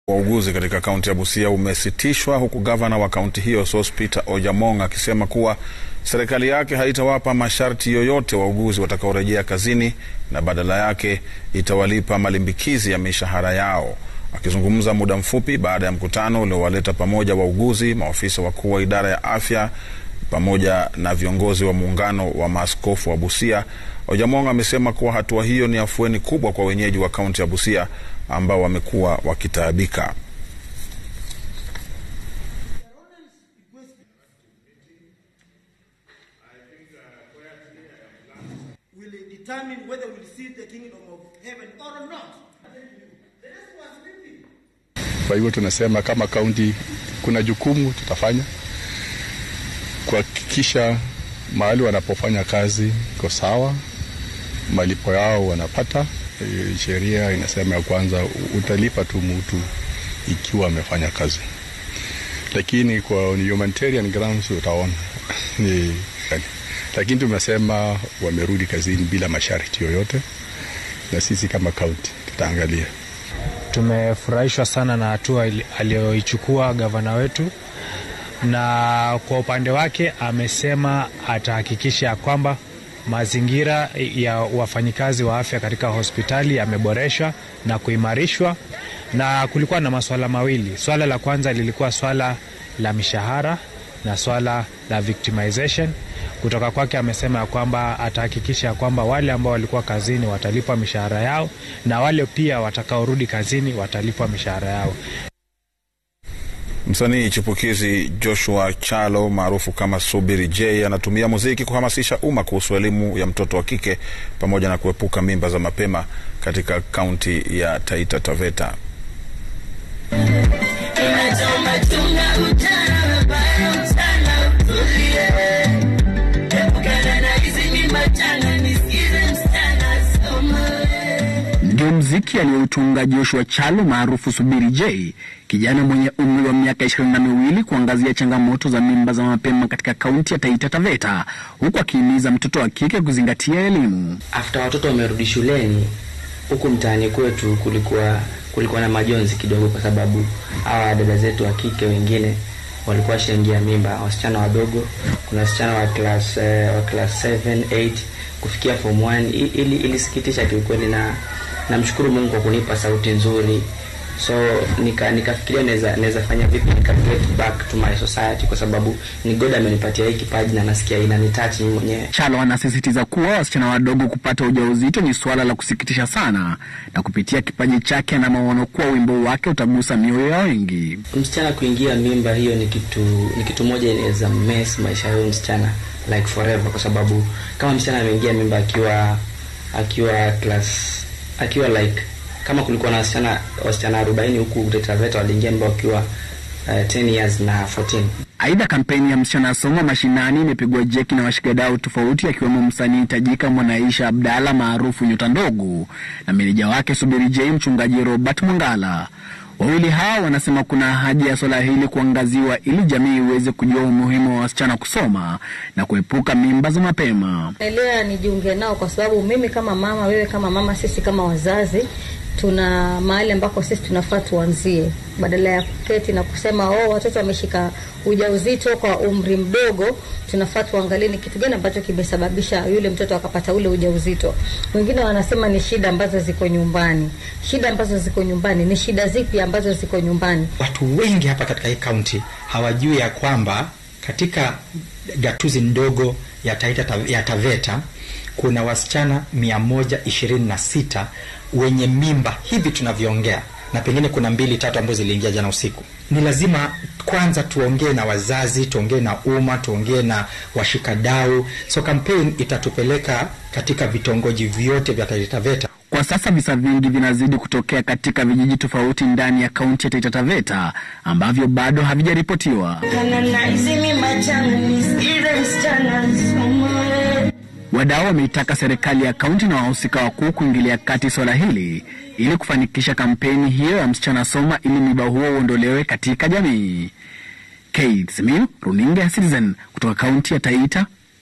Wauguzi katika kaunti ya Busia umesitishwa huku gavana wa kaunti hiyo Sospeter Ojamong akisema kuwa serikali yake haitawapa masharti yoyote wauguzi watakaorejea kazini na badala yake itawalipa malimbikizi ya mishahara yao. Akizungumza muda mfupi baada ya mkutano uliowaleta pamoja wauguzi, maafisa wakuu wa idara ya afya pamoja na viongozi wa muungano wa maaskofu wa Busia, Ojamong amesema kuwa hatua hiyo ni afueni kubwa kwa wenyeji wa kaunti ya Busia ambao wamekuwa wakitaabika. will determine whether we'll see the kingdom of heaven or not. The rest was sleeping. Kwa hivyo tunasema kama kaunti kuna jukumu tutafanya kuhakikisha mahali wanapofanya kazi iko sawa, malipo yao wanapata. E, sheria inasema ya kwanza utalipa tu mtu ikiwa amefanya kazi, lakini kwa humanitarian grounds utaona ni lakini tumesema wamerudi kazini bila masharti yoyote, na sisi kama kaunti tutaangalia. Tumefurahishwa sana na hatua aliyoichukua gavana wetu, na kwa upande wake amesema atahakikisha kwamba mazingira ya wafanyikazi wa afya katika hospitali yameboreshwa na kuimarishwa. Na kulikuwa na masuala mawili. Swala la kwanza lilikuwa swala la mishahara na swala la victimization. Kutoka kwake amesema ya kwamba atahakikisha kwamba wale ambao walikuwa kazini watalipwa mishahara yao na wale pia watakaorudi kazini watalipwa mishahara yao. Msanii chipukizi Joshua Chalo maarufu kama Subiri J anatumia muziki kuhamasisha umma kuhusu elimu ya mtoto wa kike pamoja na kuepuka mimba za mapema katika kaunti ya Taita Taveta. Ndio mziki aliyoutunga Joshua Chalo maarufu Subiri J, kijana mwenye umri wa miaka ishirini na miwili kuangazia changamoto za mimba za mapema katika kaunti ya Taita Taveta, huku akihimiza mtoto wa kike kuzingatia elimu. After watoto wamerudi shuleni, huku mtaani kwetu kulikuwa kulikuwa na majonzi kidogo, kwa sababu hawa dada zetu wa kike wengine walikuwa washaingia mimba, wasichana wadogo. Kuna wasichana wa class eh, wa class 7 8 kufikia form 1. Ili ilisikitisha kiukweli, na namshukuru Mungu kwa kunipa sauti nzuri, so nika nikafikiria naweza naweza fanya vipi nika get back to my society, kwa sababu ni God amenipatia hii kipaji na nasikia inanitouch mimi mwenyewe. Chalo anasisitiza kuwa wasichana wadogo kupata ujauzito ni suala la kusikitisha sana, na kupitia kipaji chake ana maono kuwa wimbo wake utagusa mioyo ya wengi. Msichana kuingia mimba, hiyo ni kitu ni kitu moja inaweza mess maisha ya msichana like forever, kwa sababu kama msichana ameingia mimba akiwa akiwa class akiwa like kama kulikuwa na wasichana wasichana 40 huku Taita Taveta waliingia mimba wakiwa uh, 10 years na 14. Aidha, kampeni ya msichana soma mashinani imepigwa jeki na washikadau tofauti, akiwemo msanii tajika Mwanaisha Abdalla maarufu Nyota Ndogo na meneja wake Subiri J, mchungaji Robert Mwangala. Wawili hao wanasema kuna haja ya swala hili kuangaziwa ili jamii iweze kujua umuhimu wa wasichana kusoma na kuepuka mimba za mapema. Naelewa nijiunge nao kwa sababu mimi kama mama, wewe kama mama, sisi kama wazazi tuna mahali ambako sisi tunafaa tuanzie, badala ya kuketi na kusema oh, watoto wameshika ujauzito kwa umri mdogo. Tunafaa tuangalie ni kitu gani ambacho kimesababisha yule mtoto akapata ule ujauzito. Wengine wanasema ni shida ambazo ziko nyumbani. Shida ambazo ziko nyumbani ni shida zipi ambazo ziko nyumbani? Watu wengi hapa katika hii kaunti hawajui ya kwamba katika gatuzi ndogo ya Taita ya Taveta kuna wasichana mia moja ishirini na sita wenye mimba hivi tunavyoongea, na pengine kuna mbili tatu ambazo ziliingia jana usiku. Ni lazima kwanza tuongee na wazazi, tuongee na umma, tuongee na washikadau. So campaign itatupeleka katika vitongoji vyote vya Taita Taveta. Kwa sasa visa vingi vinazidi kutokea katika vijiji tofauti ndani ya kaunti ya Taita Taveta ambavyo bado havijaripotiwa. Wadau wameitaka serikali ya kaunti na wahusika wakuu kuingilia kati swala hili ili kufanikisha kampeni hiyo ya msichana soma ili mwiba huo uondolewe katika jamii. Kate Simiyu, runinga ya Citizen kutoka kaunti ya Taita